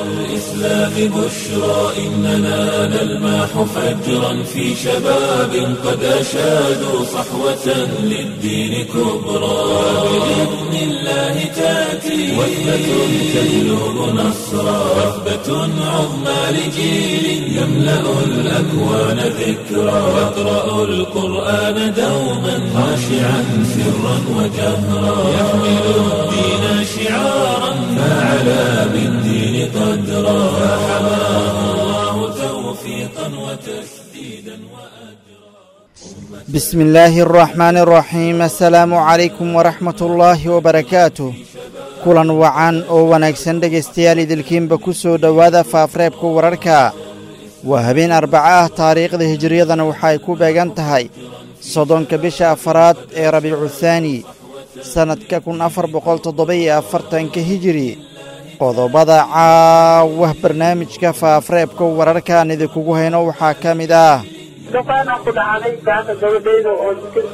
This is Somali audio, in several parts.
الإسلام بشرى إننا نلمح فجرا في شباب قد أشادوا صحوة للدين كبرى بإذن الله تأتي وثبة تجلب نصرا وثبة عظمى لجيل يملأ الأكوان ذكرا يقرأ القرآن دوما خاشعا سرا وجهرا يحمل الدين شعارا فعلى بالدين قدرا فحماه الله توفيقا وتسديدا وأجرا بسم الله الرحمن الرحيم السلaamu calaykum waraxmat ullaahi wabarakaatuh kulan wacan oo wanaagsan dhegaystayaal idilkiinba ku soo dhowaada faafreebka wararka waa habeen arbaco ah taariikhda hijiriyadana waxa ay ku beegan tahay soddonka bisha afaraad ee rabiicu thaani sannadka kun afar boqol toddoba-iyo afartanka hijiri qodobada caawah barnaamijka faafreebka wararkaan idinkugu hayno waxaa ka mid ah duqaana ku dhacday gaanta gabadheyda oo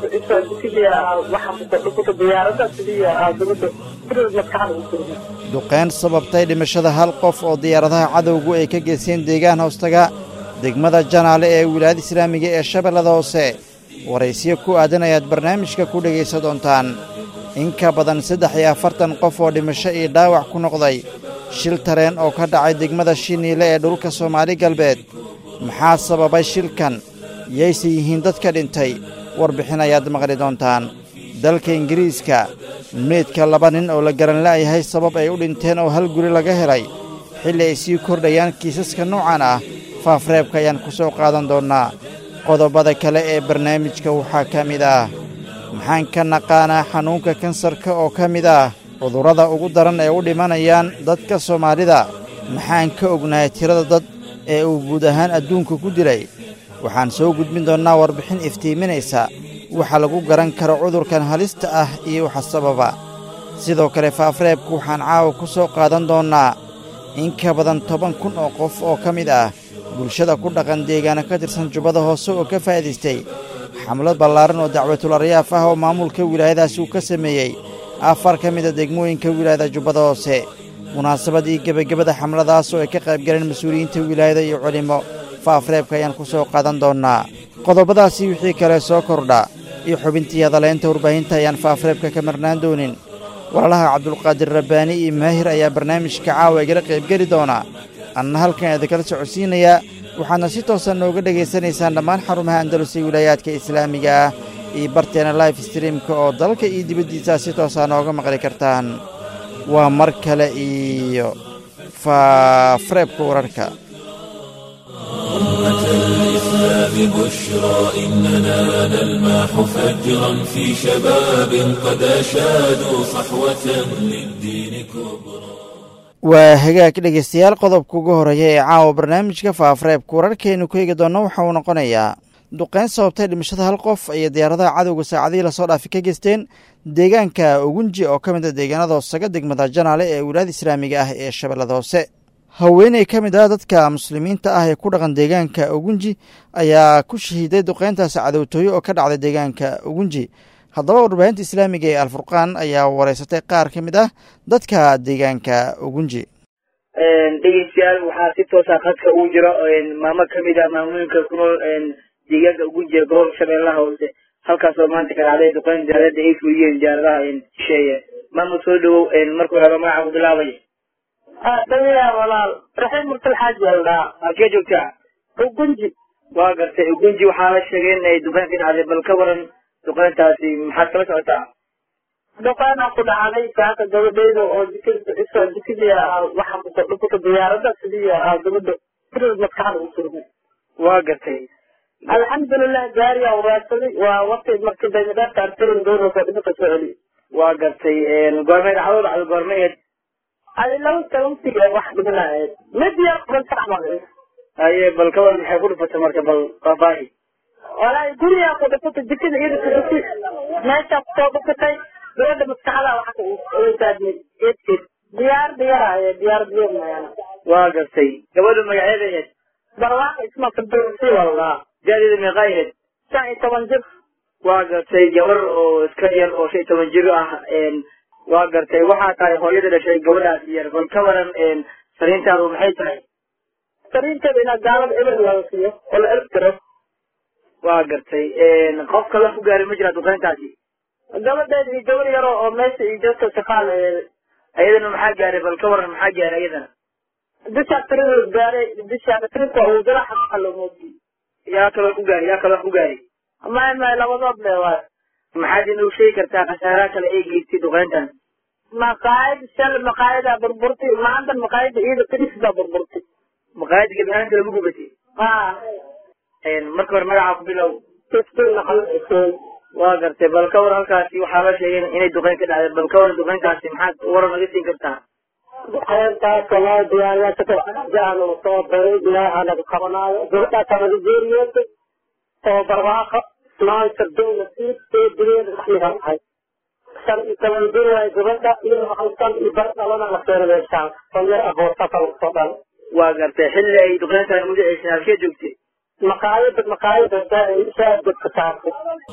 dukidia waxa kuta diyaarada sidii gabadha firid maskaxda u turmay duqayn sababtay dhimashada hal qof oo diyaaradaha cadowgu ay ka geysteen deegaan hoostaga degmada janaale ee wilaayada islaamiga ee shabeellada hoose waraysiyo ku aadan ayaad barnaamijka ku dhegaysan doontaan in ka badan saddex iyo afartan qof oo dhimasho iyo dhaawac ku noqday shil tareen oo ka dhacay degmada shiniile ee dhulka soomaali galbeed maxaa sababay shilkan yayse yihiin dadka dhintay warbixin ayaad maqli doontaan dalka ingiriiska meydka laba nin oo la garan la'yahay sabab ay u dhinteen oo hal guri laga helay xilli ay sii kordhayaan kiisaska noocan ah faafreebka ayaan ku soo qaadan doonnaa qodobada kale ee barnaamijka waxaa ka mid ah maxaan ka naqaanaa xanuunka kansarka oo ka mid ah cudurrada ugu daran ee u dhimanayaan dadka soomaalida maxaan ka ognahay tirada dad ee uu guud ahaan adduunka ku dilay waxaan soo gudbin doonnaa warbixin iftiiminaysa waxa lagu garan karo cudurkan halista ah iyo waxa sababa sidoo kale faafreebku waxaan caawa ku soo qaadan doonnaa in ka badan toban kun oo qof oo ka mid ah bulshada ku dhaqan deegaana ka tirsan jubbada hoose oo ka faa'idaystay xamlad ballaaran oo dacwatul aryaaf ah oo maamulka wilaayadaasi uu ka sameeyey afar ka mida degmooyinka wilaayada jubbada hoose munaasabadii gebagabada xamladaas oo ay ka qayb galeen mas-uuliyiinta wilaayada iyo culimmo faafreebka ayaan ku soo qaadan doonnaa qodobadaasi wixii kale soo kordha iyo xubintii hadaleynta warbaahinta ayaan faafreebka ka marnaan doonin walaalaha cabdulqaadir rabbaani iyo maahir ayaa barnaamijka caawa igala qaybgeli doona anna halkan idinkala socodsiinayaa waxaadna si toosan nooga dhegaysanaysaan dhammaan xarumaha andalus ee wilaayaadka islaamiga ah iyo barteena life streamka oo dalka iyo dibaddiisaa si toosaa nooga maqli kartaan waa mar kale iyo faafreebka wararka أمة الإسلام بشرى إننا نلمح فجرا في شباب قد أشادوا صحوة للدين كبرى waa hagaag dhegaystayaal qodobka ugu horeeya ee caawa barnaamijka faafreebka wararkeenu ku eegi doonna waxa uu noqonayaa duqayn sababtay dhimashada hal qof ayay diyaaradaha cadowga saacadihii lasoo dhaafi ka geysteen deegaanka ugunji oo ka mid a deegaanada hoosaga degmada janaale ee wilaayada islaamiga ah ee shabeellada hoose haweeney ka mid ah dadka muslimiinta ah ee ku dhaqan deegaanka ugunji ayaa ku shahiiday duqayntaasi cadowtooyo oo ka dhacday deegaanka ugunji haddaba warbaahinta islaamiga ee alfurqaan ayaa wareysatay qaar ka mid ah dadka deegaanka ugunji dhegeystayaal waxaa si toosa khadka uu jiro maamo kamid ah maamooyinka ku nool deegaanka ugunji ee gobolka shabeellaha hoose halkaasoo maanta ka dhacday duqayn diyaarada ay fuliyeen diyaaradaha shisheeye maama soo dhawow markuu helo magaca ku bilaabay dhaliya walaal raxiim murtal xaaji aldhaa halkee joogtaa ugunji waa gartay ugunji waxaa la sheegay in ay duqayn ka dhacday bal ka waran duqayntaasi maxaad kala socotaa duqaana ku dhacday gaanta gabadheyda oo dukidia waxa kuta diyaarada sidii gabadha firid maskaxda u turmay waa gartay alxamdulilah gaariyaa waraadsaday waa waqti markii daymadhaafta artirin doonaysa dhibaka soo celi waa gartay goormay dhacdo dhacdo goormayeed adi laba sababti wax dhibinayd mid yar ban saxmaqay haye bal ka waran maxay ku dhufatay marka bal faafaahi walaahi gurigaa ku dhifata jikada iyada ku dhufi meeshaa kusoo dhufatay gabadha maskaxda waxa saadmay eedkeed diyaar diyaraaye diyaar diyar mayana waa gartay gabadha magaceeda ahayd barwaaqo isma firdowsi wallah da-deeda meeqaa ahayd shan iyo toban jir waa gartay gabar oo iska yar oo shan iyo toban jir ah waa gartay waxaa tahay hooyada dhashay gabadhaas yar bal ka waran fariintaadu maxay tahay fariinteeda inaa gaalada eber laga siiyo oo la ertiro waa gartay qof kala ku gaaray ma jira duqeyntaasi gabadheed iyo gabar yaro oo meesha iyo joogta shaqaal ayadana maxaa gaaray bal ka waran maxaa gaaray ayadana bisha tirada gaaray bisha tirka uu dara xaqa loo moodi yaa kala ku gaaray yaa kala ku gaaray may may labadood le waay maxaad inuu sheegi kartaa khasaaraha kale ay geystay duqeyntan maqaayad shal maqaayada burburtay maanta maqaayada iyada kadis baa burburtay maqaayada gebi ahaanta lagu gubatay ha marka hore magacaa ku bilow fifteen laqal xuseen waa gartay bal ka war halkaasi waxaa la sheegay inay duqeyn ka dhacday bal ka war duqeyntaasi maxaad waran naga siin kartaa duqeyntaas loo diyaariya jaanu soo baray ilaaha laga qabanaayo gabadhaas laga geeriyootay oo barwaaqo maanta dowla sii soo direeda waxliga ahay shan iyo toban jir waay gabadha iyo halkan iyo bar dhalana la keena meeshaan oo yar aboosaka lagu soo dhalo waa gartay xilli ay duqeyntan ugu dhaceysa halkee joogtay maqaayada maqaayada shaadadka saartay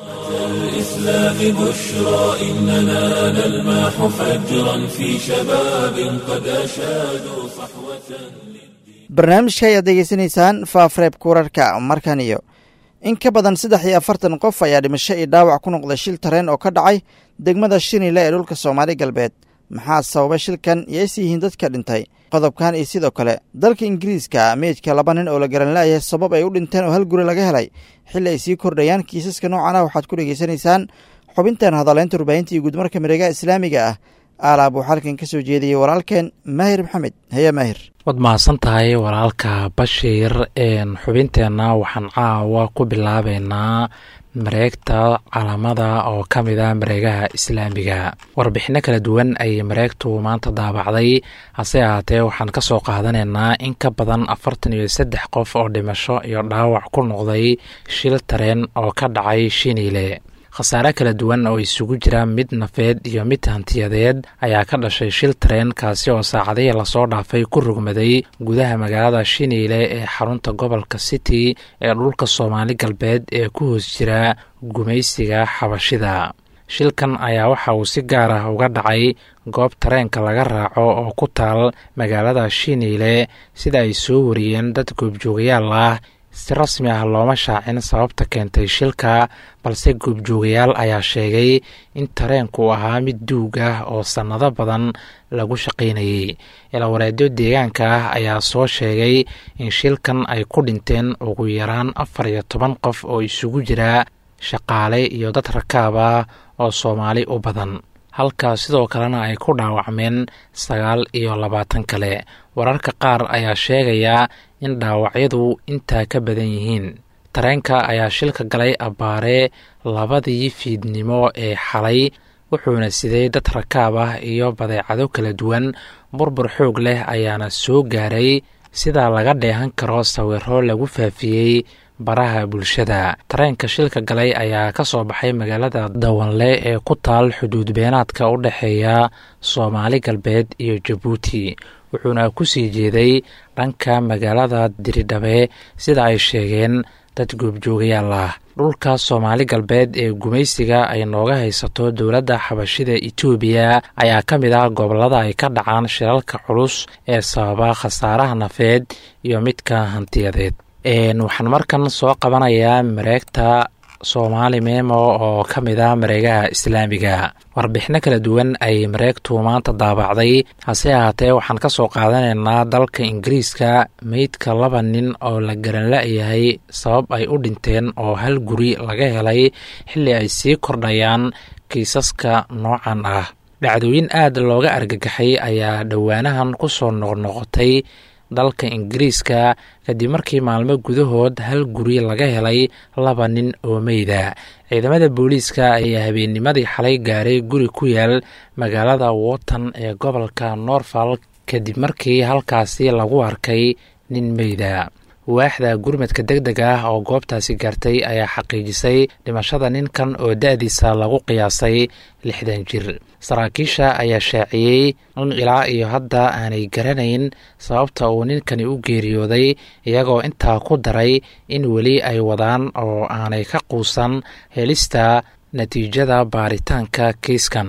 الإسلام بشرى إننا نلمح فجرا في شباب قد أشادوا صحوة barnaamijka ayaad degeysanaysaan faafreebka wararka markan iyo in ka badan saddex iyo afartan qof ayaa dhimasho iyo dhaawac ku noqday shil tareen oo ka dhacay degmada shinile ee dhulka soomaali galbeed maxaa sababa shilkan iyo is yihiin dadka dhintay qodobkan iyo sidoo kale dalka ingiriiska meydka laba nin oo la garan la'yahay sabab ay u dhinteen oo hal guri laga helay xilli ay sii kordhayaan kiisaska noocan ah waxaad ku dhegaysanaysaan xubintan hadaleynta warbaahinta iyo guudmarka mareegaha islaamiga ah aalaab uu xalkan ka soo jeediyey walaalkeen maahir maxamed haya maahir waad mahadsan tahay walaalka bashiir xubinteenna waxaan caawa ku bilaabeynaa mareegta calamada oo ka mid a mareegaha islaamiga warbixino kala duwan ayay mareegtu maanta daabacday hase ahaatee waxaan ka soo qaadanaynaa in ka badan afartan iyo saddex qof oo dhimasho iyo dhaawac ku noqday shil tareen oo ka dhacay shiniile khasaare kala duwan oo isugu jira mid nafeed iyo mid hantiyadeed ayaa ka dhashay shil tareen kaasi oo saacadihii lasoo dhaafay ku rugmaday gudaha magaalada shiniile ee xarunta gobolka city ee dhulka soomaali galbeed ee ku hoos jira gumaysiga xabashida shilkan ayaa waxa uu si gaar ah uga dhacay goob tareenka laga raaco oo ku taal magaalada shiniile sida ay soo wariyeen dad goobjoogayaal ah si rasmi ah looma shaacin sababta keentay shilka balse goobjoogayaal ayaa sheegay in tareenku ahaa mid duug ah oo sannado badan lagu shaqaynayay ilawareedyo deegaanka ah ayaa soo sheegay in shilkan ay ku dhinteen ugu yaraan afar iyo toban qof oo isugu jira shaqaale iyo dad rakaab ah oo soomaali u badan halkaas sidoo kalena ay ku dhaawacmeen sagaal iyo labaatan kale wararka qaar ayaa sheegaya in dhaawacyadu intaa ka badan yihiin tareenka ayaa shilka galay abbaare labadii fiidnimo ee xalay wuxuuna siday dad rakaab ah iyo badeecado kala duwan burbur xoog leh ayaana soo gaaray sidaa laga dheehan karo sawiro lagu faafiyey baraha bulshada tareenka shilka galay ayaa ka soo baxay magaalada dawanle ee ku taal xuduud beenaadka u dhexeeya soomaali galbeed iyo jabuuti wuxuuna ku sii jeeday dhanka magaalada diridhabe sida ay sheegeen dad goobjoogayaal ah dhulka soomaali galbeed ee gumaysiga ay nooga haysato dowladda xabashida etoobiya ayaa ka mid ah gobollada ay ka dhacaan shilalka culus ee sababa khasaaraha nafeed iyo midka hantiyadeed waxaan markan soo qabanayaa mareegta soomaali memo oo ka mid ah mareegaha islaamiga warbixino kala duwan ay mareegtu maanta daabacday hase ahaatee waxaan ka soo qaadanaynaa dalka ingiriiska meydka laba nin oo la garan la-yahay sabab ay u dhinteen oo hal guri laga helay xilli ay sii kordhayaan kiisaska noocan ah dhacdooyin aad looga argagaxay ayaa dhowaanahan ku soo noqnoqotay dalka ingiriiska kadib markii maalmo gudahood hal guri laga helay laba nin oo meyda ciidamada booliiska ayaa habeennimadii xalay gaaray guri ku yaal magaalada wotton ee gobolka norfolk kadib markii halkaasi lagu arkay nin meyda waaxda gurmadka deg deg ah oo goobtaasi gaartay ayaa xaqiijisay dhimashada ninkan oo da-diisa lagu qiyaasay lixdan jir saraakiisha ayaa shaaciyey in ilaa iyo hadda aanay garanayn sababta uu ninkani u geeriyooday iyagoo intaa ku daray in weli ay wadaan oo aanay ka quusan helista natiijada baaritaanka kiiskan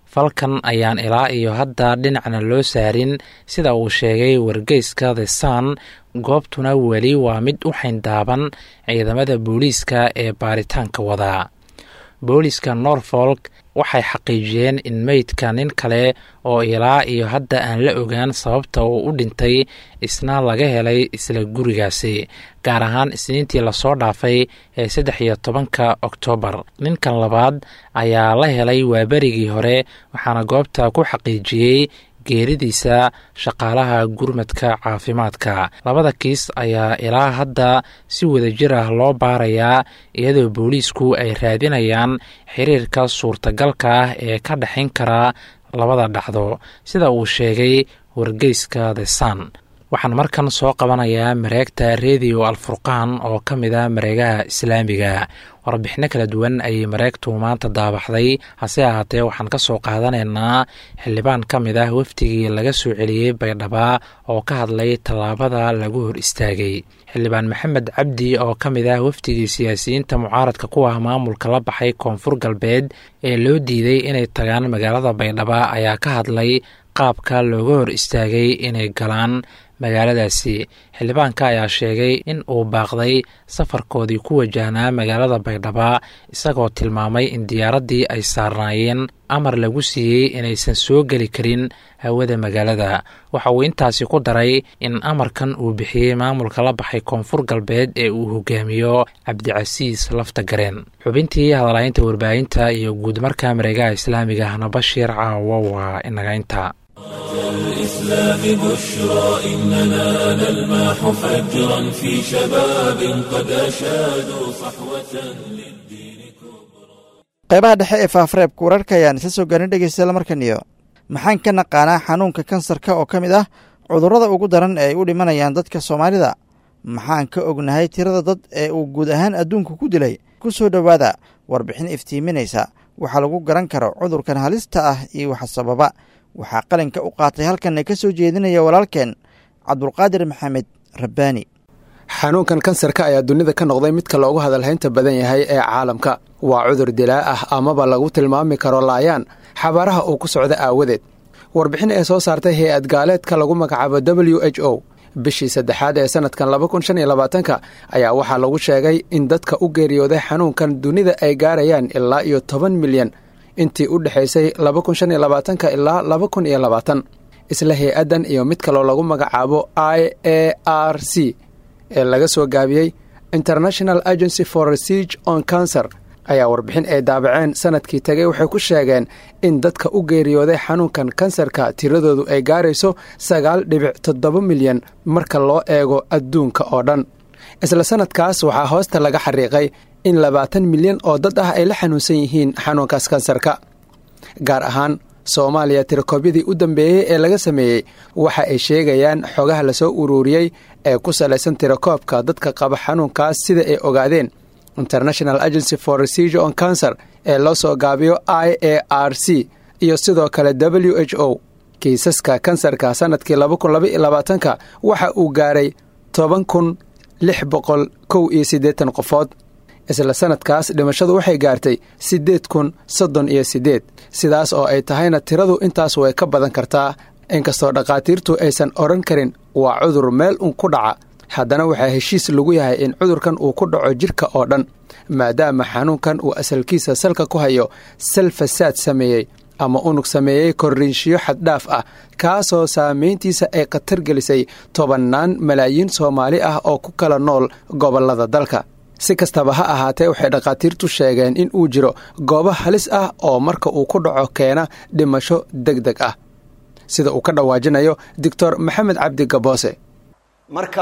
falkan ayaan ilaa iyo hadda dhinacna loo saarin sida uu sheegay wargeyska the sun goobtuna weli waa mid u xayndaaban ciidamada booliiska ee baaritaanka wada booliiska norfolk waxay xaqiijiyeen in meydka nin kale oo ilaa iyo hadda aan la ogaan sababta uu u dhintay isna laga helay isla gurigaasi gaar ahaan isniintii lasoo dhaafay ee saddex iyo tobanka oktoobar ninkan labaad ayaa la helay waaberigii hore waxaana goobta ku xaqiijiyey geeridiisa shaqaalaha gurmadka caafimaadka labada kiis ayaa ilaa hadda si wadajir ah loo baarayaa iyadoo booliisku ay raadinayaan xiriirka suurtagalka ah ee ka dhexayn kara labada dhacdo sida uu sheegay wargeyska the sun waxaan markan soo qabanayaa mareegta redio alfurqaan oo ka mid a mareegaha islaamiga warbixino kala duwan ayay mareegtu maanta daabaxday hase ahaatee waxaan ka soo qaadanaynaa xildhibaan ka mid ah wafdigii laga soo celiyey baydhaba oo ka hadlay tallaabada lagu hor istaagay xildhibaan maxamed cabdi oo ka mid ah wafdigii siyaasiyiinta mucaaradka ku ah maamulka la baxay koonfur galbeed ee loo diiday inay tagaan magaalada baydhaba ayaa ka hadlay qaabka looga hor istaagay inay galaan magaaladaasi xildhibaanka ayaa sheegay in uu baaqday safarkoodii ku wajahnaa magaalada baydhaba isagoo tilmaamay in diyaaraddii ay saarnaayeen amar lagu siiyey inaysan soo geli karin hawada magaalada waxa uu intaasi ku daray in amarkan uu bixiyey maamulka la baxay koonfur galbeed ee uu hogaamiyo cabdicasiis lafta gareen xubintii hadalaynta warbaahinta iyo guudmarka mareegaha islaamiga ahna bashiir caawo waa inaga inta الإسلام بشرى إننا نلمح فجرا في شباب قد أشادوا صحوة للدين كبرى qaybaha dhexe ee faafareebka wararka ayaan isla soo gaarin dhegeystayaal markan iyo maxaan ka naqaanaa xanuunka kansarka oo ka mid ah cudurrada ugu daran ee ay u dhimanayaan dadka soomaalida maxaan ka ognahay tirada dad ee uu guud ahaan adduunka ku dilay ku soo dhowaada warbixin iftiiminaysa waxaa lagu garan karo cudurkan halista ah iyo waxa sababa waxaa qalinka u qaatay halkanna ka soo jeedinaya walaalkeen cabdulqaadir maxamed rabbaani xanuunkan kansarka ayaa dunida ka noqday midka loogu hadalhaynta badan yahay ee caalamka waa cudur dilaa ah amaba lagu tilmaami karo laayaan xabaaraha uu ku socda aawadeed warbixin ee soo saartay hay-ad gaaleedka lagu magacaabo w h o bishii saddexaad ee sanadkan laba kun shan iyo labaatanka ayaa waxaa lagu sheegay in dadka u geeriyooday xanuunkan dunida ay gaarayaan ilaa iyo toban milyan intii u dhexaysay laba kun shan iyo labaatanka ilaa laba kun iyo labaatan isla hay-addan iyo mid kaloo lagu magacaabo i a r c ee laga soo gaabiyey international agency for research on cancer ayaa warbixin ay daabaceen sanadkii tegay waxay ku sheegeen in dadka u geeriyooday xanuunkan kansarka tiradoodu ay gaarayso sagaal dhibic toddoba milyan marka loo eego adduunka oo dhan isla sanadkaas waxaa hoosta laga xariiqay in labaatan milyan oo dad ah ay la xanuunsan yihiin xanuunkaas kansarka gaar ahaan soomaaliya tirakoobyadii u dambeeyey ee laga sameeyey waxa ay sheegayaan xogaha lasoo uruuriyey ee ku salaysan tirakoobka dadka qaba xanuunkaas sida ay ogaadeen international agency for research on cancer ee loo soo gaabiyo i a r c iyo sidoo kale w h o kiisaska kansarka sanadkii laba kun laba iyo labaatanka waxa uu gaaray toban kun lix boqol kow iyo siddeetan qofood isla sanadkaas dhimashadu waxay gaartay siddeed kun soddon iyo siddeed sidaas oo ay tahayna tiradu intaas way ka badan kartaa inkastoo dhakhaatiirtu aysan odhan karin waa cudur meel un ku dhaca haddana waxaa heshiis lagu yahay in cudurkan uu ku dhaco jidhka oo dhan maadaama xanuunkan uu asalkiisa salka ku hayo sal fasaad sameeyey ama unug sameeyey korriinshiyo xaddhaaf ah kaasoo saamayntiisa ay khatar gelisay tobannaan malaayiin soomaali ah oo ku kala nool gobollada dalka si kastaba ha ahaatee waxay dhakhaatiirtu sheegeen in uu jiro goobo halis ah oo marka uu ku dhaco keena dhimasho deg deg ah sida uu ka dhawaajinayo doctor maxamed cabdi gaboose marka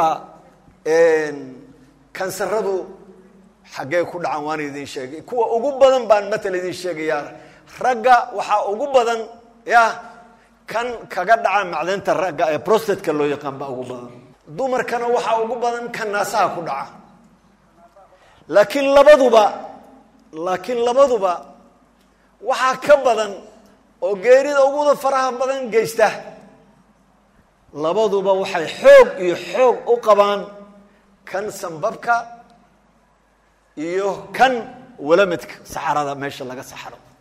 kansaradu xaggee ku dhacan waan idin sheegay kuwa ugu badan baan matal idin sheegayaa ragga waxaa ugu badan ya kan kaga dhaca macdanta ragga ee prostatka loo yaqaan baa ugu badan dumarkana waxaa ugu badan kan naasaha ku dhaca laakiin labaduba laakiin labaduba waxaa ka badan oo geerida uguda faraha badan geysta labaduba waxay xoog iyo xoog u qabaan kan sambabka iyo kan walamadka saxarada meesha laga saxaro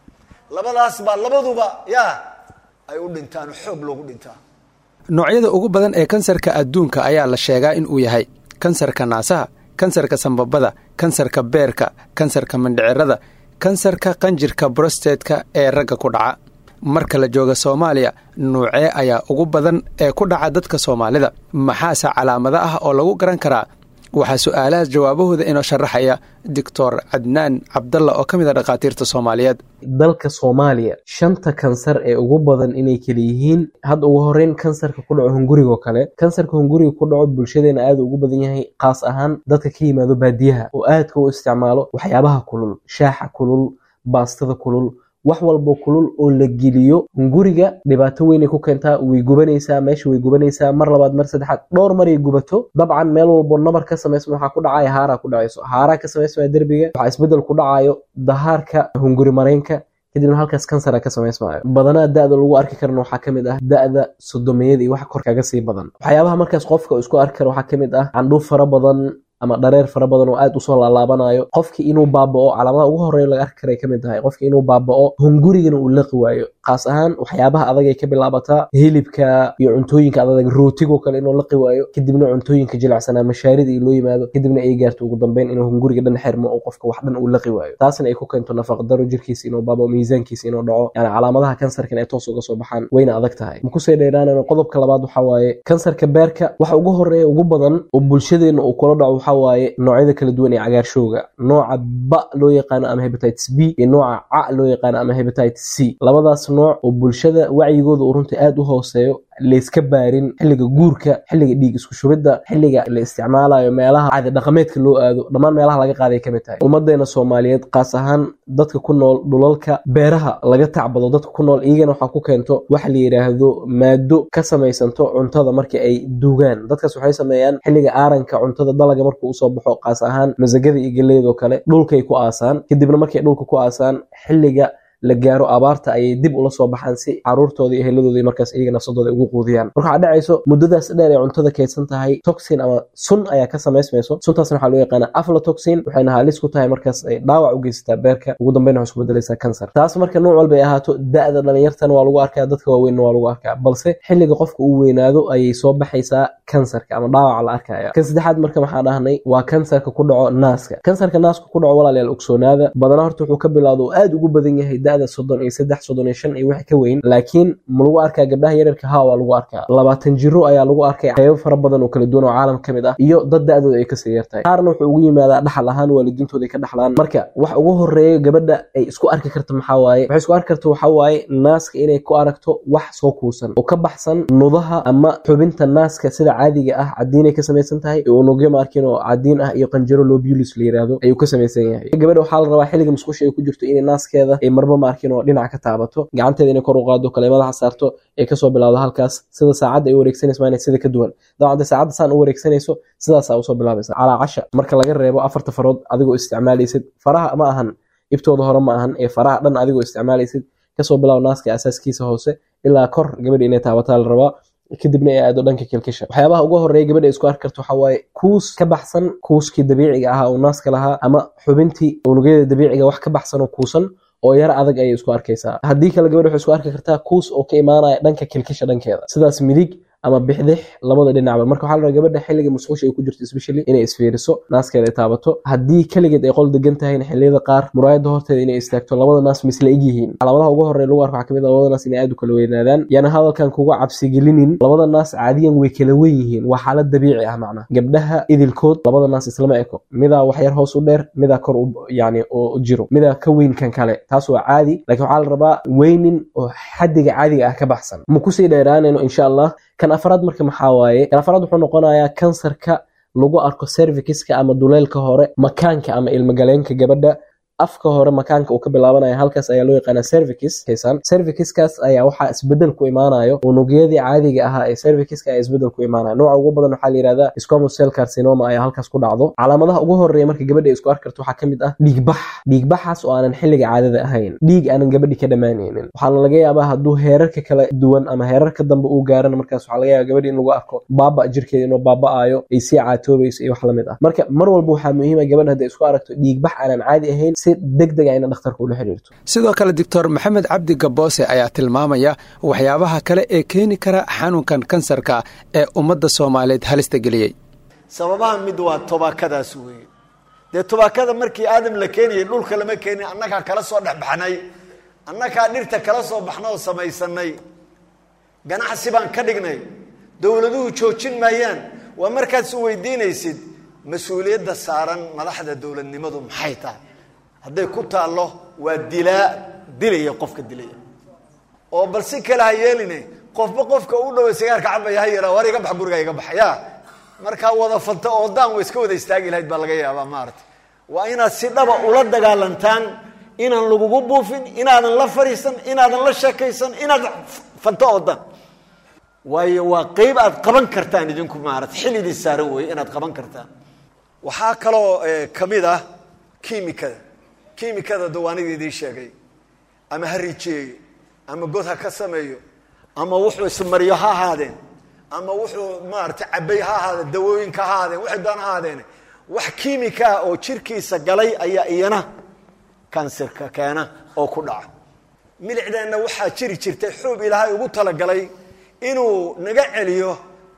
labadaas baa labaduba yaa ay u dhintaan xoog loogu dhintaa noocyada ugu badan ee kansarka adduunka ayaa la sheegaa in uu yahay kansarka naasaha kansarka sambabada kansarka beerka kansarka mindhicirada kansarka qanjirka brostetka ee ragga ku dhaca marka la jooga soomaaliya nuucee ayaa ugu badan ee ku dhaca dadka soomaalida maxaase calaamado ah oo lagu garan karaa waxaa su-aalahaas jawaabahooda inoo sharaxaya doctor cadnaan cabdalla oo ka mid a dhakhaatiirta soomaaliyeed dalka soomaaliya shanta kansar ee ugu badan inay kala yihiin hadda ugu horeyn kansarka ku dhaco hungurigo kale kansarka hunguriga ku dhaco bulshadeena aada ugu badan yahay kaas ahaan dadka ka yimaado baadiyaha oo aadka u isticmaalo waxyaabaha kulul shaaxa kulul baastada kulul wax walbo kulul oo la geliyo hunguriga dhibaato weynay ku keentaa way gubanaysaa meesha way gubanaysaa mar labaad mar saddexaad dhowr maray gubato dabcan meel walbo nabar ka samaysma waxaa ku dhacaya haaraa ku dhacayso haaraa ka samaysmaya derbiga waxaa isbedel ku dhacayo dahaarka hunguri mareenka kadibna halkaas kansara ka samaysmaayo badanaa da-da lagu arki karana waxaa ka mid ah da-da sodomiyada iyo wax kor kaga sii badan waxyaabaha markaas qofka isku arki kara waxaa ka mid ah candhuuf fara badan ama dhareer fara badan oo aad usoo laalaabanayo qofki inuu baabao calaamadaha ugu horeeya laga arki karay kamid tahay qofki inuu baabao hungurigana uu laqi waayo kaas ahaan waxyaabaha adag ay ka bilaabataa hilibka iyo cuntooyinka adag rootigo kale inuu laqi waayo kadibna cuntooyinka jilicsanaa mashaarida iyo loo yimaado kadibna ay gaarto ugu dambeyn inuu hunguriga dhan xirmo oo qofka wax dhan uu laqi waayo taasna ay ku keento nafaqdaro jirkiisa inuu baabao miisaankiisa inuu dhaco yani calaamadaha kansarkan ay toos uga soo baxaan wayna adag tahay makusii dheeraanana qodobka labaad waxaa waaye kansarka beerka waxa ugu horeeya ugu badan oo bulshadeena uu kula dhaco waxaa waaye noocyada kala duwan ee cagaarshowga nooca ba loo yaqaano ama hebatites b iyo nooca ca loo yaqaano ama hebatites c labadaas nooc oo bulshada wacyigooda uu runtii aada u hooseeyo layska baarin xilliga guurka xilliga dhiig isku shubidda xilliga la isticmaalayo meelaha caadi dhaqameedka loo aado dhammaan meelaha laga qaaday kamid tahay ummadeena soomaaliyeed kaas ahaan dadka ku nool dhulalka beeraha laga tacbado dadka ku nool iyagana waxaa ku keento waxa la yidhaahdo maado ka samaysanto cuntada marka ay duugaan dadkaas waxay sameeyaan xilliga aaranka cuntada dalaga markuu usoo baxo kaas ahaan masagada iyo geleydoo kale dhulkay ku aasaan kadibna markay dhulka ku aasaan xilliga la gaaro abaarta ayay dib ula soo baxaan si caruurtooda iyo heladooda markaas iyaga nafsadooda ugu quudiyaan marka waxaa dhacayso muddadaas dheer ee cuntada kaydsan tahay toxin ama sun ayaa ka samaysmayso suntaasna waxaa loo yaqaana aflatoxin waxayna halis ku tahay markaas ay dhaawac u geysataa beerka ugu dambeyn waxay isku bedelaysaa kansar taas marka nooc walba ay ahaato da-da dhalinyartana waa lagu arkaa dadka waaweynna waa lagu arkaa balse xilliga qofka uu weynaado ayay soo baxaysaa kansarka ama dhaawaca la arkaya kan saddexaad marka maxaa dhahnay waa kansarka ku dhaco naaska kansarka naaska ku dhaco walaalayaal ogsoonaada badana horta wuxuu ka bilowda oo aada ugu badan yahay da-da soddon iyo saddex soddon iyo shan iyo wixii ka weyn laakiin ma lagu arkaa gabdhaha yaryarka ha waa lagu arkaa labaatan jiro ayaa lagu arkay qeybo fara badan oo kala duwan oo caalam ka mid ah iyo dad da-dooda ay kasii yartahay qaarna wuxuu ugu yimaadaa dhaxal ahaan waalidiintooda ay ka dhaxlaan marka wax ugu horeeya gabadha ay isku arki karta maxaa waaye waxay isku arki karta waxaa waaye naaska inay ku aragto wax soo kuusan oo ka baxsan nudaha ama xubinta naaska sida caadiga ah cadiinay ka samaysan tahay ee unugyo maarkin oo cadiin ah iyo qanjaro lobulis la yiraahdo ayuu ka samaysan yahay gabadha waxaa la rabaa xilliga musqusha ay ku jirto inay naaskeeda ay marba maarkin oo dhinac ka taabato gacanteeda inay kor u qaado kale madaxa saarto ee kasoo bilowdo halkaas sida saacadda ay u wareegsanayso maana sida ka duwan dabcan dee saacadda saan u wareegsanayso sidaasaa usoo bilaabaysa calaa casha marka laga reebo afarta farood adigoo isticmaalaysid faraha ma ahan ibtooda hore ma ahan ee faraha dhan adigoo isticmaalaysid kasoo bilaabo naaska asaaskiisa hoose ilaa kor gabadha inay taabataa la rabaa kadibna ay aado dhanka kilkisha waxyaabaha ugu horeeya gabadha isku arki karto waxaa waaye kuus ka baxsan kuuskii dabiiciga ahaa oo naaska lahaa ama xubintii unugyada dabiiciga wax ka baxsan oo kuusan oo yar adag ayay isku arkaysaa haddii kale gabadha waxay isku arki kartaa kuus oo ka imaanaya dhanka kilkisha dhankeeda sidaas midig ama bixdix labada dhinacba marka waxaa la rabaa gabadha xilliga musqusha ay ku jirto especially inay isfiiriso naaskeeda ay taabato haddii keligeed ay qol degan tahayna xilliyada qaar muraayada horteeda inay istaagto labada naas misla eg yihiin calaamadaha ugu horeya lagu arko waxaa kamid ah labada naas inay aad u kala weynaadaan yaana hadalkan kuga cabsigelinin labada naas caadiyan way kala wen yihiin waa xaalad dabiici ah macnaha gabdhaha idilkood labada naas islama eko midaa wax yar hoos u dheer midaa kor yani u jiro midaa ka weyn kan kale taas waa caadi laakiin waxaa la rabaa weynin oo xadiga caadiga ah ka baxsan ma kusii dheeraanayno insha allah kan afraad marka maxaa waaye kan afraad wuxuu noqonayaa kansarka lagu arko serviciska ama duleelka hore makaanka ama ilmagaleenka gabadha afka hore makaanka uu ka bilaabanaya halkaas ayaa loo yaqaana cervicis haysan cerviciskaas ayaa waxaa isbedel ku imaanayo unugyadii caadiga ahaa ee cerviciska ayaa isbedel ku imaanaya nooca ugu badan waxaa la yihahdaa squamous cell carcinoma ayaa halkaas ku dhacdo calaamadaha ugu horeeya marka gabadha isku arki karto waxaa kamid ah dhiigbax dhiigbaxaas oo aanan xilliga caadada ahayn dhiig aanan gabadhi ka dhammaanaynin waxaana laga yaabaa hadduu heerarka kala duwan ama heerarka dambe uu gaarana markaas waxaa laga yaaba gabadhi in lagu arko baaba jirkeeda inuu baaba'ayo ay sii caatoobayso iyo wax lamid ah marka mar walba waxaa muhiima gabadha hadday isku aragto dhiigbax aanan caadi ahayn si deg deg a ina dhakhtarka ula xiriirto sidoo kale doctor maxamed cabdi gaboose ayaa tilmaamaya waxyaabaha kale ee keeni kara xanuunkan kansarka ee ummadda soomaaliyeed halista geliyey sababaha mid waa tobaakadaas weeye dee tobaakada markii aadam la keenayay dhulka lama keenin annagaa kala soo dhexbaxnay annagaa dhirta kala soo baxna oo samaysanay ganacsi baan ka dhignay dowladuhu joojin maayaan waa markaad is weydiinaysid mas-uuliyadda saaran madaxda dowladnimadu maxay tahay hadday ku taallo waa dilaa dilaya qofka dilaya oo bal si kale ha yeeline qofba qofka u dhaway sigaarka cabaya ha yaraa war iga bax guriga iga bax ya markaa wada fanta oo daan wa iska wada istaagi lahayd baa laga yaabaa maarata waa inaad si dhaba ula dagaalantaan inaan lagugu buufin inaadan la fariisan inaadan la sheekaysan inaad fanto oo dan waayo waa qeyb aad qaban kartaan idinku maarata xil idin saaran weeye inaad qaban kartaan waxaa kaloo kamid ah kimikada kimikada dawaanida idiin sheegay ama ha rijeeyo ama god ha ka sameeyo ama wuxuu ismariyo ha ahaadeen ama wuxuu maarata cabay ha ahaadeen dawooyinka ha ahaadeen waxay doon ha ahaadeen wax kimika ah oo jirkiisa galay ayaa iyana kansarka keena oo ku dhaca milicdeenna waxaa jiri jirtay xuub ilaahay ugu talagalay inuu naga celiyo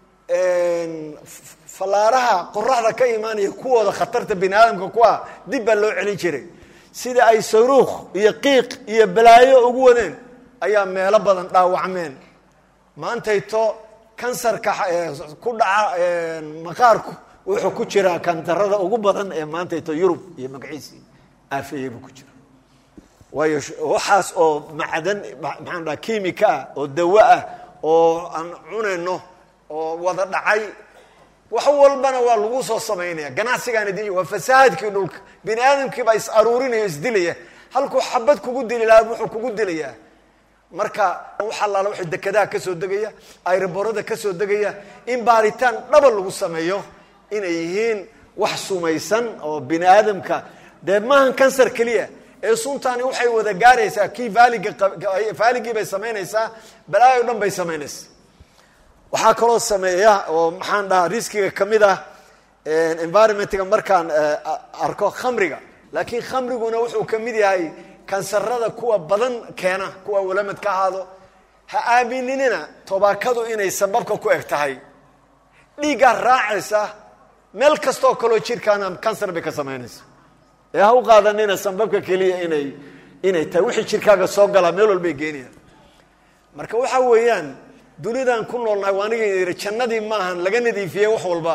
fallaaraha qoraxda ka imaanaya kuwooda khatarta bini aadamka ku ah dib baa loo celin jiray sida ay saruukh iyo qiiq iyo balaayo ugu wadeen ayaa meelo badan dhaawacmeen maantayto kansarka ku dhaca maqaarku wuxuu ku jiraa kantarada ugu badan ee maantayto yurub iyo magaciisii aafeeye buu ku jira waayo waxaas oo macdan maxaan dhaha kimika ah oo dawo ah oo aan cunayno oo wada dhacay wax walbana waa lagu soo samaynaya ganacsigaan idin waa fasahaadkii dhulka bini aadamkiibaa is aruurinaya isdilaya halkuu xabad kugu dili lahaa wuxuu kugu dilayaa marka wax allaala wuxuu dekedaha kasoo degaya ayroborada kasoo degaya in baaritaan dhaba lagu sameeyo inay yihiin wax sumaysan oo bini aadamka dee maahan kansar keliya ee suntaani waxay wada gaaraysaa kii vaaliga vaaligii bay samaynaysaa balaayo dhan bay samaynaysaa waxaa kaloo sameeya oo maxaan dhahaa riskiga kamid ah environmentga markaan arko khamriga laakiin khamriguna wuxuu kamid yahay kansarada kuwa badan keena kuwa walamad ka ahaado ha aaminina tobaakadu inay sababka ku eg tahay dhiiggaa raacaysa meel kastaoo kaloo jirkaana kansar bay ka samaynaysa ee ha u qaadanina sambabka keliya inay inay tahay wixii jirkaaga soo galaa meel walbay geenayaan marka waxa weeyaan dunidan ku noolnahay waa aniga yidhi jannadii maahan laga nadiifiyey wax walba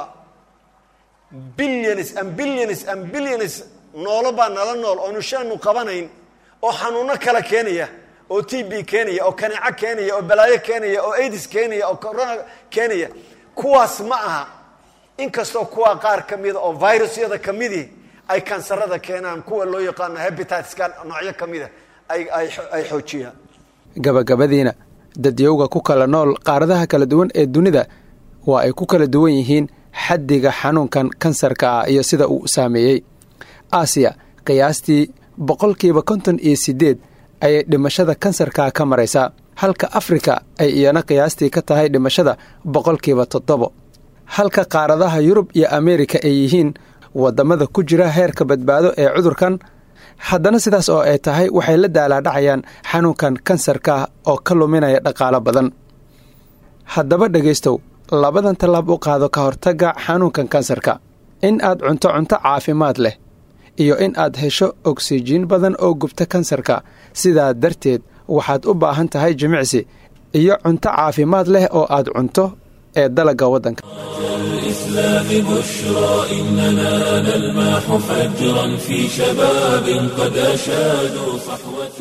billions and billions and billions noolo baa nala nool oonu shaanu qabanayn oo xanuuno kala keenaya oo t b keenaya oo kaneeco keenaya oo balaayo keenaya oo aids keenaya oo corona keenaya kuwaas ma aha inkastoo kuwa qaar ka mida oo virusyada kamidii ay kansarada keenaan kuwa loo yaqaano hebititska noocyo ka mida ay xoojiyaan gabagabadiina dadyowga ku kala nool qaaradaha kala duwan ee dunida waa ay ku kala duwan yihiin xaddiga xanuunkan kansarka ah iyo sida uu saameeyey aasiya qiyaastii boqolkiiba konton iyo siddeed ayay dhimashada kansarka ka maraysaa halka afrika ay iyana qiyaastii ka tahay dhimashada boqolkiiba toddobo halka qaaradaha yurub iyo ameerika ay yihiin waddamada ku jira heerka badbaado ee cudurkan haddana sidaas oo ay tahay waxay la daalaadhacayaan xanuunkan kansarka oo ka luminaya dhaqaalo badan haddaba dhegaystow labadan tallaab u qaado ka hortagga xanuunkan kansarka in aad cunto cunto caafimaad leh iyo in aad hesho ogsijiin badan oo gubta kansarka sidaa darteed waxaad u baahan tahay jimicsi iyo cunto caafimaad leh oo aad cunto ee dalagga waddanka الإسلام بشرى إننا نلمح فجرا في شباب قد أشادوا صحوة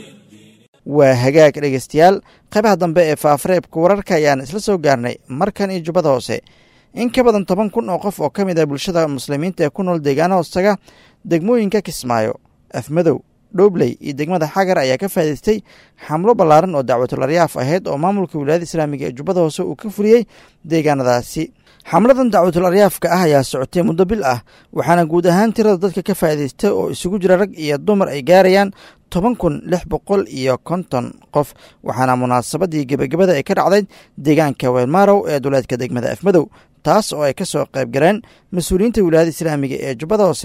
waa hagaag dhegaystayaal qaybaha dambe ee faafareebka wararka ayaan isla soo gaarnay markan iyo jubbada hoose in ka badan toban kun oo qof oo ka mid ah bulshada muslimiinta ee ku nool deegaana hoostaga degmooyinka kismaayo afmadow dhoobley iyo degmada xagar ayaa ka faa'idaystay xamlo ballaaran oo dacwatul aryaaf ahayd oo maamulka wilaayada islaamiga ee jubbada hoose uu ka fuliyey deegaanadaasi xamladan dacwatul aryaafka ah ayaa socotay muddo bil ah waxaana guud ahaan tirada dadka ka faa'idaystay oo isugu jira rag iyo dumar ay gaarayaan toban kun lix boqol iyo konton qof waxaana munaasabadii gebagabada ay ka dhacday deegaanka weelmaarow ee duleedka degmada afmadow taas oo ay ka soo qayb galeen mas-uuliyiinta wilaayada islaamiga ee jubbada hoose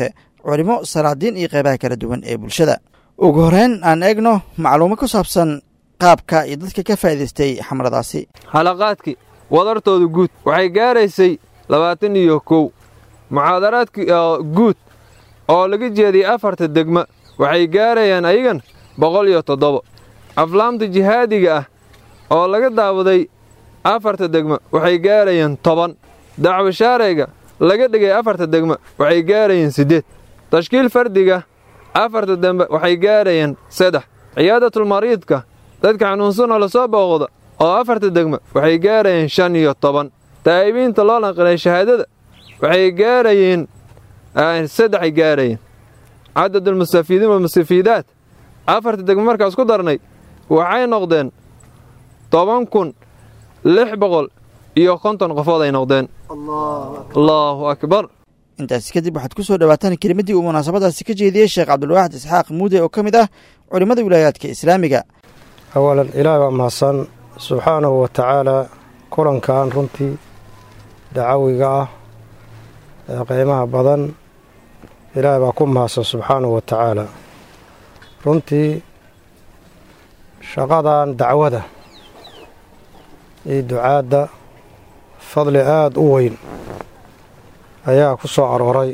culimo salaadiin iyo qeybaha kala duwan ee bulshada ugu horeyn aan eegno macluumo ku saabsan qaabka iyo dadka ka faa'idaystay xamladaasi xalaqaadkii wadartooda guud waxay gaaraysay labaatan iyo kow muxaadaraadkii guud oo laga jeediyey afarta degma waxay gaarayaan ayagan boqol iyo toddoba aflaamta jihaadiga ah oo laga daawaday afarta degma waxay gaarayaan toban dacwo shaarayga laga dhigay afarta degma waxay gaarayaan siddeed tashkiil fardiga afarta dembe waxay gaarayaan saddex ciyaadatul-mariidka dadka xanuunsanoo la soo booqda oo afarta degma waxay gaarayeen shan iyo toban taa'ibiinta loo naqilay shahaadada waxay gaarayeen saddexay gaarayeen cadadulmustafiidiin walmustafiidaat afarta degma markaas ku darnay waxay noqdeen toban kun lix boqol iyo konton qofood ay noqdeen allaahu akbar intaasi kadib waxaad ku soo dhowaataan kelimaddii uu munaasabadaasi ka jeediyey sheekh cabdulwaaxid isxaaq muude oo ka mid ah culimmada wilaayaadka islaamiga awalan ilaahay waa mahadsan subxaanahu wa tacaalaa kulankan runtii dacawiga ah ee qiimaha badan ilaahay baa ku mahadsan subxaanahu wa tacaala runtii shaqadan dacwada iyo ducaadda fadli aada u weyn ayaa ku soo arooray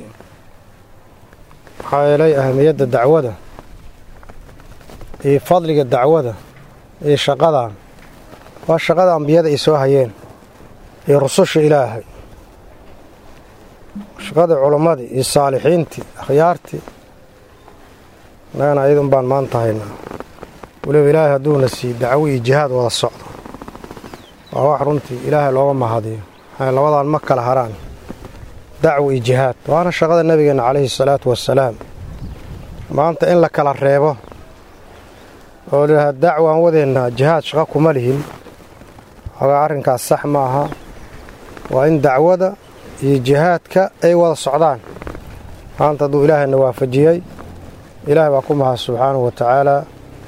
maxaa yeelay ahamiyadda dacwada iyo fadliga dacwada iyo shaqadan waa shaqada ambiyada ay soo hayeen iyo rususha ilaahay shaqadii culammadii iyo saalixiintii akhyaartii annagana ayadun baan maanta haynaa weliba ilaahay hadduuna siiy dacwo iyo jihaad wada socdo waa wax runtii ilaahay looga mahadiyo maxay labadan ma kala haraan dacwo iyo jihaad waana shaqada nebigeenna calayhi salaatu wassalaam maanta in la kala reebo oo layidhaha dacwaan wadeennaa jihaad shaqo kuma lihin xogaa arrinkaas sax ma aha waa in dacwada iyo jihaadka ay wada socdaan maanta hadduu ilaahayna waafajiyey ilaahay baa ku mahad subxaanahu wa tacaalaa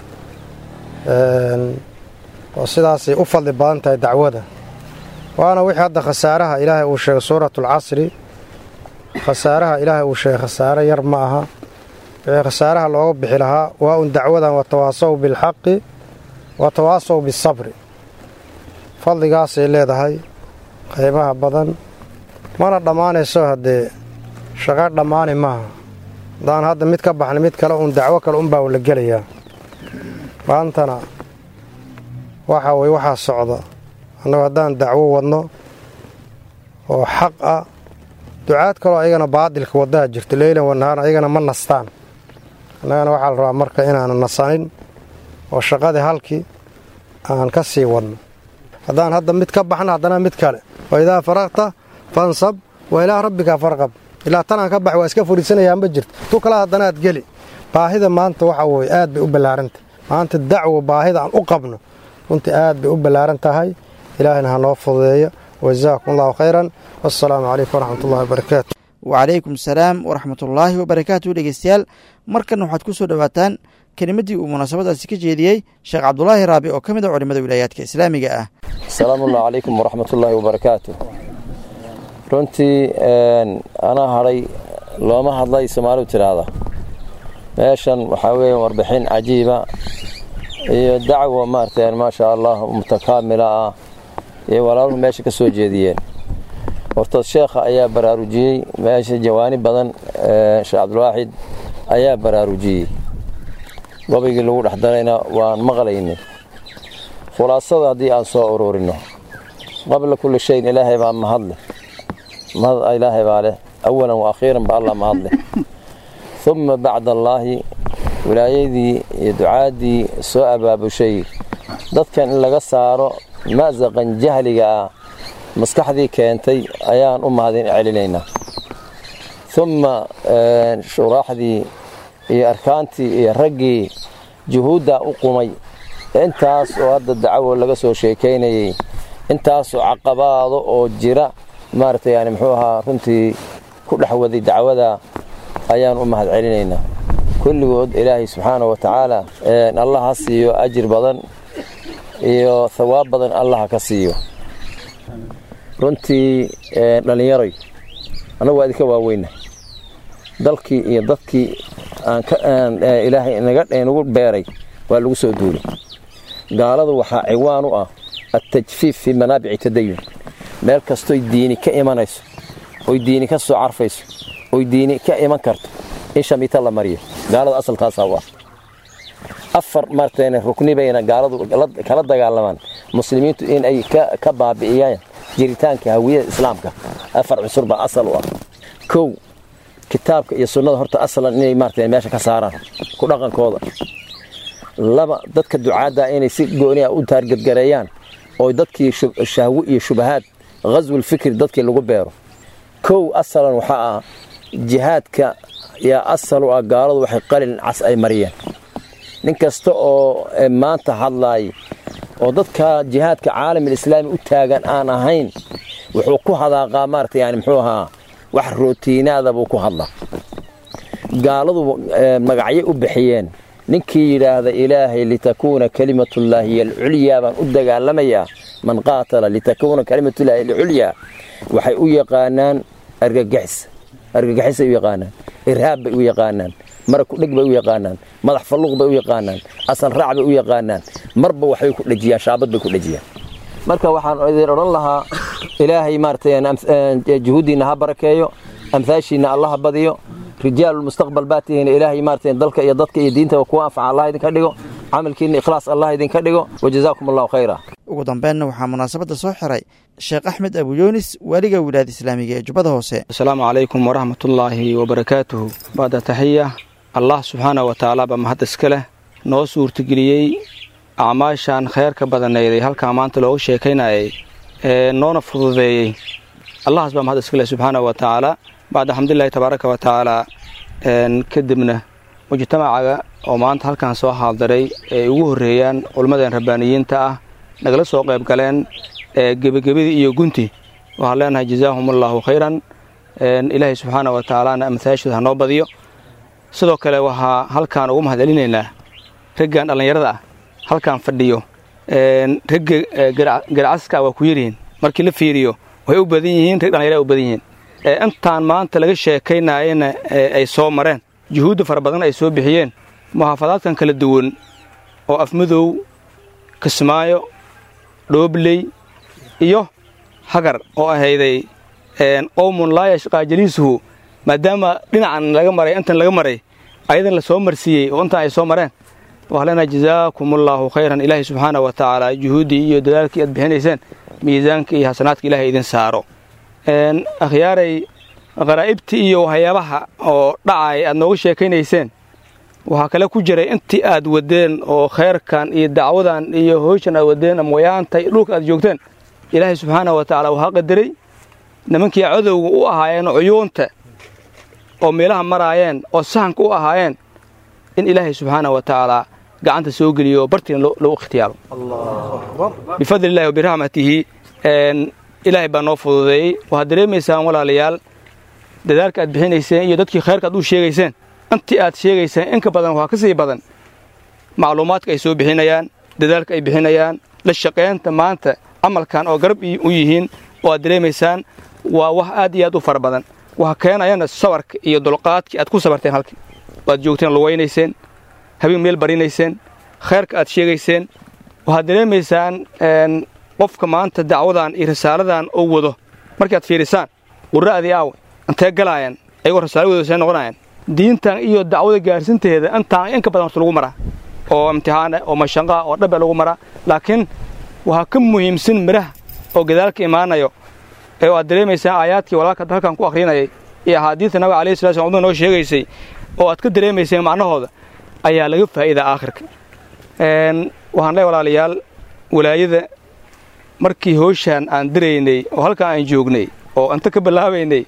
oo sidaasay u fadli badan tahay dacwada waana wixii hadda khasaaraha ilaahay uu sheegay suuratulcasri khasaaraha ilaahay uu sheegay khasaare yar ma aha wixii khasaaraha looga bixi lahaa waa un dacwadan watawaasaw bilxaqi watawaasaw bisabri fadligaasay leedahay qiimaha badan mana dhammaanayso haddee shaqo dhammaani maaha haddaan hadda mid ka baxnay mid kale uun dacwo kale unbaa la gelayaa maantana waxa weye waxaa socda annagu haddaan dacwo wadno oo xaq ah ducaad kaloo ayagana baadilka waddaha jirto leylan wanahaan ayagana ma nastaan annagana waxaa la rabaa marka inaanu nasanin oo shaqadii halkii aan ka sii wadno haddaan hadda mid ka baxna haddana mid kale wa idaa faraqta fansab wa ilaa rabbika farqab ilaa tanaan ka bax waa iska furiisanayaa ma jirto tu kale haddanaad geli baahida maanta waxa weye aad bay u ballaarantah maanta dacwo baahida aan u qabno runtii aad bay u ballaaran tahay ilaahayna ha noo fududeeyo wajazaakum allahu khayran wassalaamu calaykum waraxmatullahi wabarakaatu wacalaykum salaam waraxmatullaahi wabarakaatu dhegeystayaal markan waxaad ku soo dhowaataan kelimaddii uu munaasabadaasi ka jeediyey sheekh cabdulaahi raabi oo ka mid a culimmada wilaayaadka islaamiga ah asalaamu allah calaykum waraxmatullaahi wabarakaatu runtii anaa hadhay looma hadlay soomaalidu tidhaahda meeshan waxaa weeye warbixin cajiiba iyo dacwo maaragtay maasha allah mutakaamila ah iyo walaaluhu meesha ka soo jeediyeen horta sheekha ayaa baraarujiyey meesha jawaani badan sheekh cabdilwaaxid ayaa baraarujiyey gobaygii lagu dhex darayna waan maqlaynay khulaasada haddii aan soo ururinno qabla kulli shayin ilaahay baa mahadleh mahad ilaahay baa leh awalan wa akhiiran ba allah mahadleh uma bacda allaahi wilaayadii iyo ducaaddii soo abaabushay dadkan in laga saaro ma'saqan jahliga ah maskaxdii keentay ayaan u mahadin celinaynaa uma shuraaxdii iyo arkaantii iyo raggii juhuuddaa u qumay intaas oo hadda dacwo laga soo sheekaynayey intaasoo caqabaado oo jira maaragtay yani muxuu ahaa runtii ku dhex waday dacwada ayaan u mahad celinaynaa kulligood ilaahay subxaana wa tacaala allah ha siiyo ajir badan iyo hawaab badan allah ka siiyo runtii dhallinyaroy annagu waa idinka waaweyna dalkii iyo dadkii ilaahay nagu beeray waa lagu soo duulay gaaladu waxaa ciwaan u ah attajfiif fii manaabici tadayun meel kastoy diini ka imanayso oy diini ka soo carfayso oy diini ka iman karto in shamiita la mariyo gaaladu asalkaasaa u ah afar marteen rukni bayna gaaladu kala dagaalamaan muslimiintu in ay ka baabi'iyaan jiritaanka hawiyada islaamka afar cusur baa asal u ah kow kitaabka iyo sunnada horta asalan inay maarata meesha ka saaraan ku dhaqankooda laba dadka ducaadda inay si gooni ah u taargadgareeyaan oo dadkii shahwo iyo shubahaad ghaswul fikri dadkii lagu beero kow asalan waxaa ah jihaadka yaa asal u ah gaaladu waxay qalin cas ay mariyeen nin kasta oo maanta hadlaay oo dadka jihaadka caalamialislaami u taagan aan ahayn wuxuu ku hadaaqaa maarata yani muxuu ahaa wax rootiinaada buu ku hadlaa gaaladu magacyo u bixiyeen ninkii yidhaahda ilaahay litakuuna kalimatullaahi hiy alculyaa baan u dagaalamayaa man qaatala litakuuna kalimatullaahi alculyaa waxay u yaqaanaan argagaxis argagaxisay u yaqaanaan irhaab bay u yaqaanaan mara kudheg bay u yaqaanaan madax falluuq bay u yaqaanaan asal raac bay u yaqaanaan marba waxbay ku dhejiyaan shaabad bay ku dhejiyaan marka waxaan idin odhan lahaa ilaahay maarata juhuuddiinna ha barakeeyo amhaashiinna allaha badiyo rijaalulmustaqbal baa tihiin ilaahay maarata dalka iyo dadka iyo diintaba kuwa anfaca allah idinka dhigo camalkiinna ikhlaas allah idinka dhigo wajazaakum allahu khayra ugu dambeenna waxaa munaasabadda soo xiray sheekh axmed abuyunis waaliga wilaayada islaamiga ee jubbada hoose asalaamu calaykum waraxmatullaahi wabarakaatuhu bacda taxiya allah subxaana wa tacaala baa mahad iska leh noo suurtageliyey acmaashan khayrka badanayd ee halkaa maanta looga sheekaynayay ee noona fududeeyey allahaas baa mahad iska leh subxaana wa tacaala bacda xamdulilahi tabaaraka wa tacaala kadibna mujtamacaga oo maanta halkan soo haaldaray ee ugu horreeyaan culimmadeen rabbaaniyiinta ah nagala soo qayb galeen gebagebadii iyo gunti waxaan leenahay jazaahum allaahu khayran ilaahay subxaana wa tacaalana amhaashooda ha noo badiyo sidoo kale waxaa halkaan ugu mahadcelinaynaa raggan dhallinyarada ah halkaan fadhiyo ragga garcaska waa ku yaryihiin markii la fiiriyo waxay u badan yihiin rag dhallinyara u badan yihiin intaan maanta laga sheekaynayana ay soo mareen juhuudda fara badan ay soo bixiyeen muxaafadaadkan kala duwan oo afmadow kismaayo dhoobley iyo hagar oo ahayday qowmun laa yashqaa jaliisuhu maadaama dhinacan laga maray intan laga maray ayadan la soo marsiiyey oo intan ay soo mareen waxaa leenahay jazaakumullahu khayran ilaahay subxaana wa tacaala juhuuddii iyo dadaalkii aad bixinayseen miisaanka iyo xasanaadka ilaahay idin saaro akhyaaray qaraa'ibtii iyo waxyaabaha oo dhacay aad nooga sheekaynayseen waxaa kale ku jiray intii aad wadeen oo khayrkan iyo dacwadan iyo hoyshan aad wadeen ama wayaantay dhulka aad joogteen ilaahay subxaana wa tacaala waxaa qadaray nimankii cadowga u ahaayeen cuyuunta oo meelaha maraayeen oo sahanka u ahaayeen in ilaahay subxaana wa tacaala gacanta soo geliyo oo bartiina loo ikhtiyaaro bifadli illahi wa biraxmatihi ilaahay baa noo fududeeyey waxaad dareemaysaan walaalayaal dadaalka aad bixinayseen iyo dadkii khayrka aad u sheegayseen intii aad sheegayseen inka badan waxaa ka sii badan macluumaadka ay soo bixinayaan dadaalka ay bixinayaan la shaqaynta maanta camalkan oo garab u yihiin oo aad dareemaysaan waa wax aad iyo aad u fara badan waxa keenayana sabarka iyo dulqaadkii aad ku sabarteen halkii waad joogteen lugaynayseen habeen meel barinayseen khayrka aad sheegayseen waxaad dareemaysaan qofka maanta dacwadan iyo risaaladan oo wado markaad fiirisaan qura'dii aawe intee galaayaan ayagoo risaaladooda see noqonayaan diintan iyo dacwada gaarsinteeda intaan inka badan horta lagu maraa oo imtixaana oo mashanqaa oo dhabe lagu maraa laakiin waxaa ka muhiimsan midhaha oo gadaalka imaanayo ee aad dareemaysaan aayaadkii walaalka halkan ku akhrinayay iyo axaadiista nabiga alayhi salatu slam umada noo sheegaysay oo aad ka dareemayseen macnahooda ayaa laga faa'iidaa aakhirka waxaan leey walaalayaal walaayada markii hooshaan aan diraynay oo halkaan aan joognay oo inta ka bilaabaynay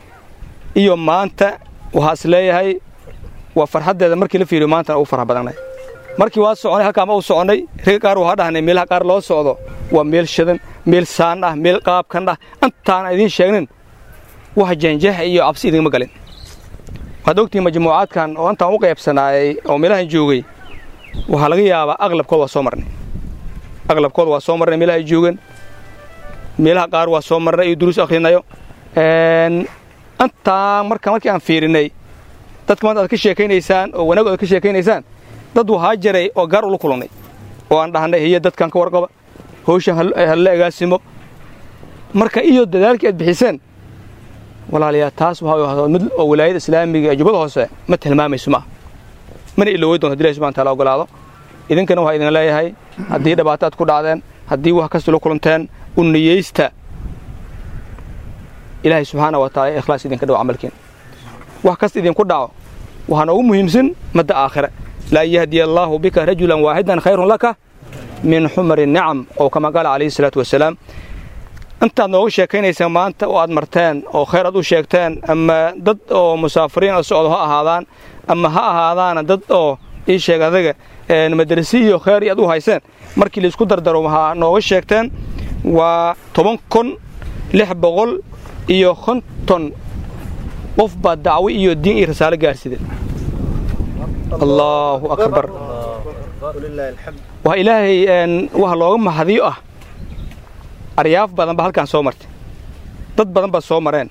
iyo maanta waxaa is leeyahay waa farxaddeeda markii la fiiriyo maantana ugu farx badannay markii waa soconay halkaan ma u soconnay ragga qaar waxaa dhahnay meelaha qaar loo socdo waa meel shadan meel saan ah meel qaabkan ah intaana idiin sheegnin wax janjaha iyo cabsi idinma galin waxaad ogtihiin majmuucaadkan oo intaan u qaybsanaayay oo meelahan joogay waxaa laga yaabaa aqlabkood waa soo marnay aqlabkood waa soo marnay meelaha ay joogeen meelaha qaar waa soo marnay iyo duruus akhrinayo intaa marka markii aan fiirinay dadka maanta aad ka sheekaynaysaan oo wanaag aad ka sheekaynaysaan dad waxaa jiray oo gaar ula kulannay oo aan dhahnay hiya dadkan ka warqaba howshan hala agaasimo marka iyo dadaalkii aad bixiseen walaalayaa taas waxaa mid oo wilaayada islaamiga ee jubbada hoose ma tilmaamayso maaha mana ilowey doonto haddi ilahi subxana taala ogolaado idinkana waxaa idin leeyahay haddii dhibaato aad ku dhacdeen haddii wax kasta la kulanteen u niyeysta ilaahay subxaana wa taala ikhlaas idinka dhawo camalkiin wax kasta idinku dhaco waxaa noogu muhiimsan madda aakhire laa yahdiya allaahu bika rajulan waaxidan khayrun laka min xumari nicam oo kama qaala calayhi salaatu wasalaam intaad nooga sheekaynaysaan maanta oo aad marteen oo khayr aad u sheegteen ama dad oo musaafiriin oo socdo ha ahaadaan ama ha ahaadaana dad oo ii sheeg adaga madrasi iyo khayr aad u hayseen markii laisku dardaro waxaa nooga sheegteen waa toban kun lix boqol iyo konton qof baa dacwo iyo diin iyo risaalo gaarsideen allaahu akbar waa ilaahay wax looga mahadiyo ah aryaaf badan ba halkaan soo martay dad badan baa soo mareen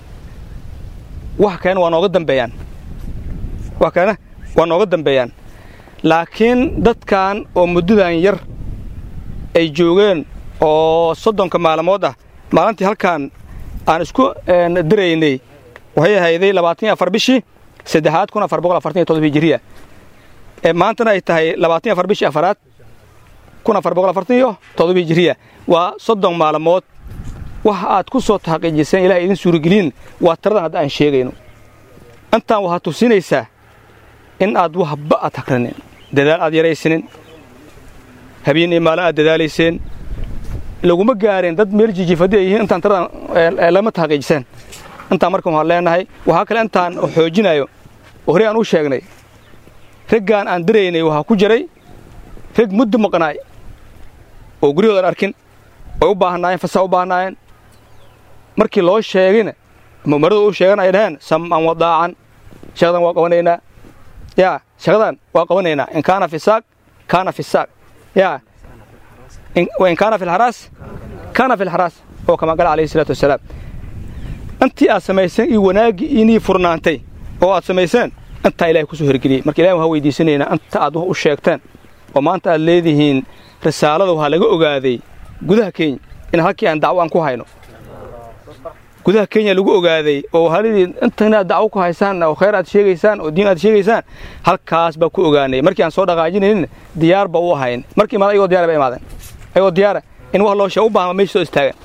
wax kalena waa nooga dambeeyaan wax kalena waa nooga dambeeyaan laakiin dadkan oo muddadan yar ay joogeen oo soddonka maalmood ah maalintii halkaan aan isku diraynay waxay ahayday labaatan iyo afar bishii saddexaad kun afar boqol afartan iyo todoba hijiriya ee maantana ay tahay labaatan iyo afar bishii afaraad kun afar boqol afartan iyo todoba hijiriya waa soddon maalmood wax aad ku soo taxaqiijiseen ilahay idin suurageliin waa tiradan hadda aan sheegayno intaan waxaad tusinaysaa in aad waxba aad hagranin dadaal aad yaraysanin habeen iyo maalin aad dadaalayseen laguma gaareen dad meel jijifadi ay yihiin intaan tiradan lama taxaqiijiseen intaan markan waxaan leenahay waxaa kale intaan xoojinayo oo horey aan u sheegnay raggaan aan diraynay waxaa ku jiray rag muddo maqnaay oo guryahoodan arkin way u baahnaayeen fasaa u baahnaayeen markii loo sheegayna ama umaradu u sheegan ay dhaheen sam'an wadaacan shaqadan waa qabanaynaa yaa shaqadan waa qabanaynaa in kaana fi saaq kaana fi saaq yaa in kaana fi lxaraas kaana fi lxaraas oo kama gala calayhi salaatu wasalaam intii aad samayseen iyo wanaaggii inii furnaantay oo aad samayseen intaa ilahay kusoo hirgeliyey marka ilahi waxaa weydiisanaynaa inta aad wax u sheegteen oo maanta aad leedihiin risaalada waxaa laga ogaaday gudaha kenya in halkii aan dacwo aan ku hayno gudaha kenya lagu ogaaday oo halidii inta inaad dacwo ku haysaan oo khayr aad sheegaysaan oo diin aad sheegaysaan halkaas baa ku ogaanay markii aan soo dhaqaajinaynin diyaar ba u ahayn markii imaada ayagoo diyar ba imaadeen ayagoo diyaara in wax loo sheeg u baahan meesha soo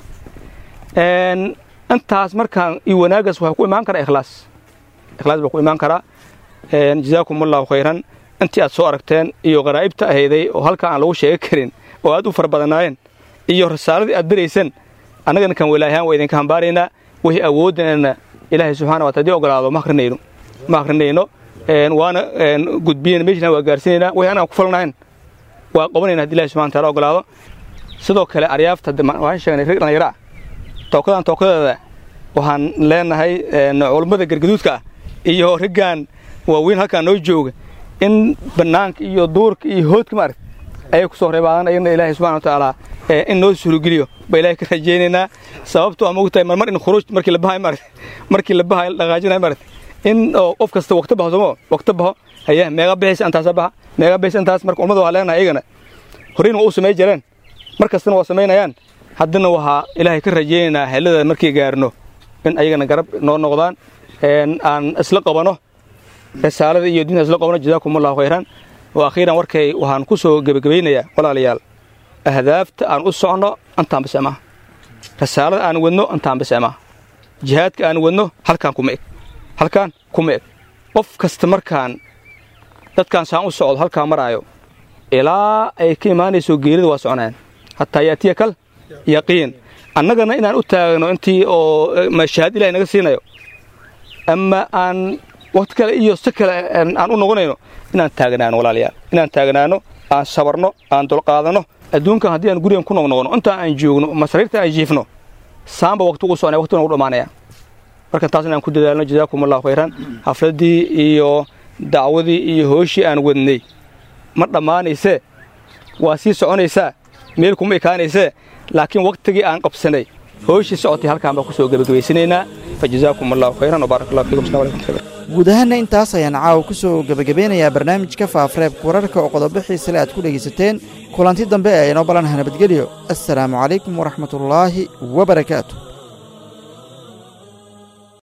istaagan intaas markaan iyo wanaaggaas waxaa ku imaan karaa ikhlaas ikhlaas baa ku imaan karaa jazaakum allahu khayran intii aad soo aragteen iyo qaraa'ibta ahayday oo halkaa aan lagu sheegi karin oo aad u fara badanaayeen iyo risaaladii aad dirayseen annagana kan walaayahaan waa idinka hambaaraynaa wixii awooddanana ilaahay subxana wata hadii ogolaado ma akrinayno ma akrinayno waana gudbiyeen meeshaan waa gaarsiinaynaa wixii anaan ku falnahayn waa qabanayna haddi ilahi subxana wataala ogolaado sidoo kale aryaafta waxaan sheegnay rag dhallinyaro ah tookadan tookadeeda waxaan leenahay culummada gargaduudka ah iyo raggan waaweyn halkaan noo jooga in bannaanka iyo duurka iyo hoodka maaragt ayay ku soo reebaadan ayagna ilaahay subxana watacaala in noo suurogeliyo ba ilahay ka rajaynaynaa sababto ama ogtahay marmar in khuruuj markii la bahayo maaragt markii la bahayo la dhaqaajinayo maaragt in qof kasta waqti baho somo waqti baho haya meeqa bixaysa intaasa baha meeqa bixaysa intaas marka ummada waxaa leenahay ayagana horeyna waa u samay jireen mar kastana waa samaynayaan haddana waxaa ilaahay ka rajaynaynaa helada markii gaarno in ayagana garab noo noqdaan aan isla qabano risaalada iyo diinta isla qabano jazaakum allahu khayran wa akhiiran warkay waxaan ku soo gebagabaynayaa walaalayaal ahdaafta aan u socno intaan bise maaha risaalada aan wadno intaan bise maaha jihaadka aan wadno halkaan kuma eg halkaan kuma eg qof kasta markaan dadkaan saan u socdo halkaan maraayo ilaa ay ka imaanayso geerida waa soconayaan hataa yaatiya kal yaqiin annagana inaan u taagno intii oo mashahaad ilahay naga siinayo ama aan waqti kale iyo si kale aan u noqonayno inaan taagnaano walaalayaal inaan taagnaano aan sabarno aan dulqaadanno adduunkan haddii aan gurigan ku noqnoqono intaa aan joogno masariirta aan jiifno saanba waqti ugu soconaya waqti nagu dhammaanaya marka taas inaan ku dadaalno jazaakum allahu khayran xafladdii iyo dacwadii iyo hooshii aan wadnay ma dhammaanaysee waa sii soconaysaa meel kuma ekaanaysee laakiin wakhtigii aan qabsanay hooshii socotay halkaan baan ku soo gebagabaysanaynaa fa jazaakum allahu khayran wbaarak allah fiikum asalamu alaykum guud ahaanna intaas ayaan caawa ku soo gebagabeynayaa barnaamijka faafareebka wararka oo qodobo xiisale aad ku dhegaysateen kulanti dambe ee inoo balanaha nabadgelyo assalaamu calaykum waraxmatullaahi wabarakaatu